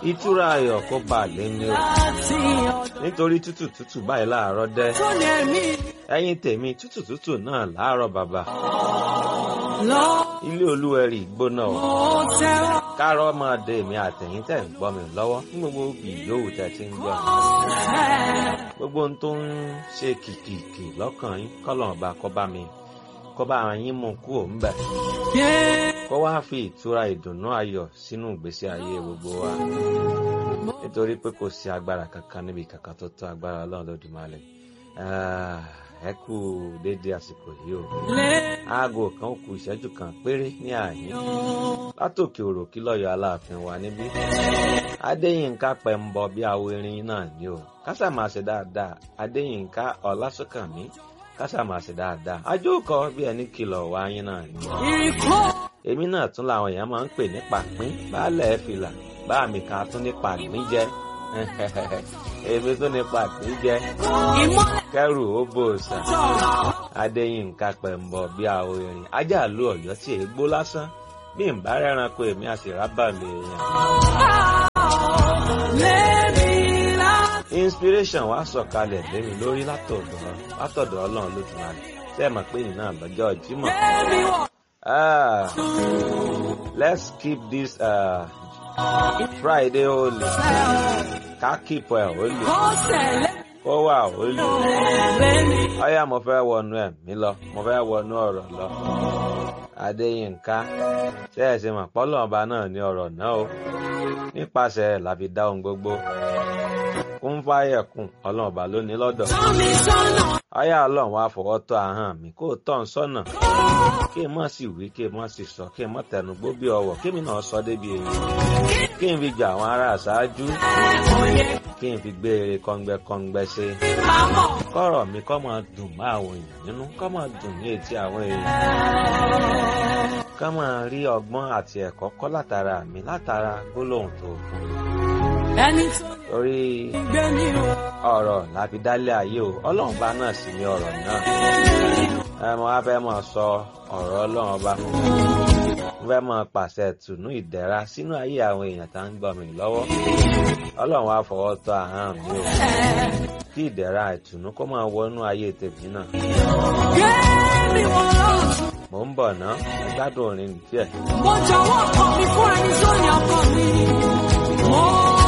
ìtura ayọ̀ kó bá a lé ní o láti nítorí tútù tútù báyìí láàárọ̀ dẹ́ ọ̀dọ́ ní ẹ̀mí ẹ̀yin tèmi tútù tútù náà láàárọ̀ bàbá lọ. ilé olúwẹ̀rí gbóná o Mo tẹ́wọ́ kárọ̀ máa dé èmi àtẹ̀yìn tẹ̀ ń gbọ́ mi lọ́wọ́ ní gbogbo òbí yòówù tẹ̀ ti ń gbọ́ mi fẹ́. gbogbo ohun tó ń ṣe kìkìkì lọ́kàn yín kọ́lọ̀ ọba kó bá mi kó bá yín mú kú òun bẹ̀ Yeah. kó wá fi ìtura ìdùnnú ayọ̀ sínú ìgbésí ayé gbogbo wa nítorí pé kò sí agbára kankan níbi kankan tó tó agbára ọlọ́run lódùmarè Ah, ẹ kú déédéé àsìkò yìí o Lé aago kan ó kù ìṣẹ́jú kan péré ní àyín látòkè òròkí lọ́yọ̀ aláàfin wa níbí adéyínká pẹ̀mbọ bí awo irin náà ni o kásà máa ṣe dáadáa adéyínká ọlásùnkànmí kásà máa ṣe dáadáa ajókòó bí ẹni kìlọ̀ wá yín náà ni ìkó èmi náà tún làwọn èèyàn máa ń pè ní pàpín baálẹ̀ fìlà bá mi kan tún ní pàgbín jẹ èmi tún ní pàpín jẹ ìmọ́lẹ̀ kẹrù ó bòòsà tọ̀. adéyínká pẹ̀mbọ bí awo irin ajá lu ọ̀yọ́ tí èé gbó lásán bí n bá rẹ́ranko èmi àti rábàlì èèyàn. Lémi láti inspiration wa sọ̀kalẹ̀ lémi lórí látọ̀dọ̀ látọ̀dọ̀ ọlọ́run lójúmọ́lẹ̀ ṣé ẹ mọ̀ pé ìnáà lọ́jọ́ ìjímọ̀. lémi wọ̀. Ah, let's keep this uh, Friday holy. Ká keep ẹ̀ holy. Ó ṣẹlẹ̀ Kó wà holy. lémi. Ọyá mo fẹ́ wọnú ẹ̀mí lọ, mo fẹ́ wọnú ọ̀rọ̀ lọ. Adéyínká, ṣé ẹ ṣe mọ̀ pọ́lọ́ ọba náà ní ọ̀rọ̀ náà o? Nípasẹ̀ ẹ̀ la fi dá ohun gbogbo. Kún fáyẹ̀kùn, ọlọ́run ọba ló ní lọ́dọ̀. Tọ́ mi sọ́nà. Ọyá ọlọ́run wá fọwọ́ tọ́ ahọ́n mi kó o tọ́ ń sọ́nà. Kí n mọ̀ sí wí, kí n mọ̀ sí sọ, kí n mọ̀ tẹnugbó bí ọwọ̀, kí mi náà sọ débi èyí. Kí n fi jà àwọn ará àṣáájú. Kí n fi gbé eré kọ́ngbẹ́kọ́ngbẹ́ ṣe. Àmọ̀ Kọ́rọ̀ mi kọ́ máa dùn mọ́ àwọn èèyàn nínú, kọ́ máa dùn ní etí àwọn èèyàn. Kọ́ máa rí ọgbọ́n àti ẹ̀kọ́ kọ́ látara mi látara gbólóhùn tó fún mi. ẹni tó Torí gbé ní o. ọ̀rọ̀ láfi dálé ayé o, ọlọ́run bá náà sì ní ọ̀rọ̀ náà. ẹ mọ wá fẹ́ máa sọ ọ̀rọ̀ ọlọ́run ọba mo fẹ́ máa pàṣẹ tùnú ìdẹ̀ra sínú ayé àwọn èèyàn tá ń gbọ́ mi lọ́wọ́ ọlọ́run wá fọwọ́ tọ́ ahọ́n mi o kí ìdẹ̀ra ìtùnú kó máa wọnú ayé tèmi náà Lémi wọ̀ lọ́tún. mò ń bọ̀ ná ẹ gbádùn orin díẹ̀. Mo jọ̀wọ́ ọkọ mi fún ẹni tó ní ọkọ mi. Mo